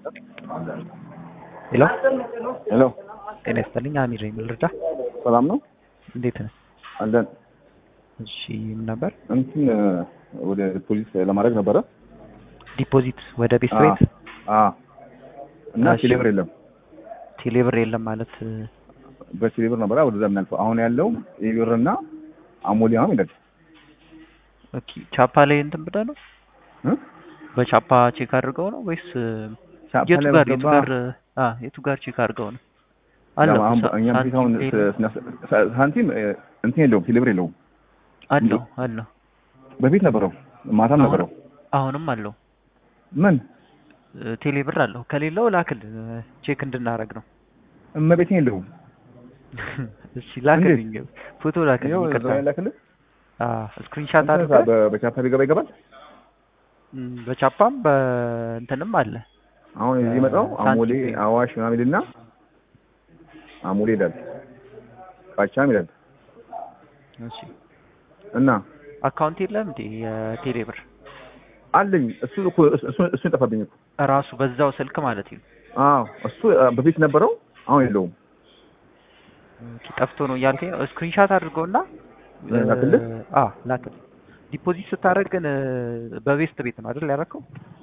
ሄሎ ሄሎ ጤና ይስጥልኝ። አሚር ነኝ። ምን ልርዳ? ሰላም ነው እንዴት ነህ? አለን። እሺ ምን ነበር? እንትን ወደ ፖሊስ ለማድረግ ነበረ ዲፖዚት ወደ ቤት አ- ቤት አ እና እሺ። ቴሌብር የለም። ቴሌብር የለም ማለት በቴሌብር ነበረ ወደዛ የምናልፈው። አሁን ያለው ኢብርና አሞሌ አሁን ይላል ኦኬ። ቻፓ ላይ እንትን ብለህ ነው እ? በቻፓ ቼክ አድርገው ነው ወይስ ቻፓ የቱ ላይ ጋር የቱ በገባ- ጋር አ የቱ ጋር ቼክ አድርገው ነው? አለው ያው አሁን ሳ- እኛም ፊት አሁን ሳንቲም ስ- ስናስ- ሳ- ሳንቲም እ፣ እንትን የለውም ቴሌብር የለውም። አለው አለው በፊት ነበረው ማታም አሁን- ነበረው። አሁንም አለው ምን እ፣ ቴሌብር አለው። ከሌለው ላክል ቼክ እንድናረግ ነው። እመቤቴን የለውም። እሺ ላክልኝ፣ ፎቶ ላክልኝ። ይኸው ይቅርታ እዛው ያላክልህ አ ስክሪንሻት እንትን አድርገህ በ- በቻፓ ቢገባ ይገባል። ም፣ በቻፓም በእንትንም አለ አሁን እዚህ መጣው ሳንቲም አሞሌ ፔይ። አዋሽ ምናምን ይልና አሞሌ ይላል ቃቻም ይላል እሺ እና አካውንት የለም እንዴ የቴሌብር አለኝ እሱ እኮ እሱ እሱ ጠፋብኝ እኮ ራሱ በዛው ስልክ ማለት ነው። አዎ እሱ አ፣ በፊት ነበረው አሁን የለውም ኦኬ፣ ጠፍቶ ነው እያልከኝ ነው። ስክሪንሻት አድርገውና ላክልህ? አ ላክልህ። ዲፖዚት ስታደርግ ግን እ፣ በቤስት ቤት ነው አይደል ያደረከው?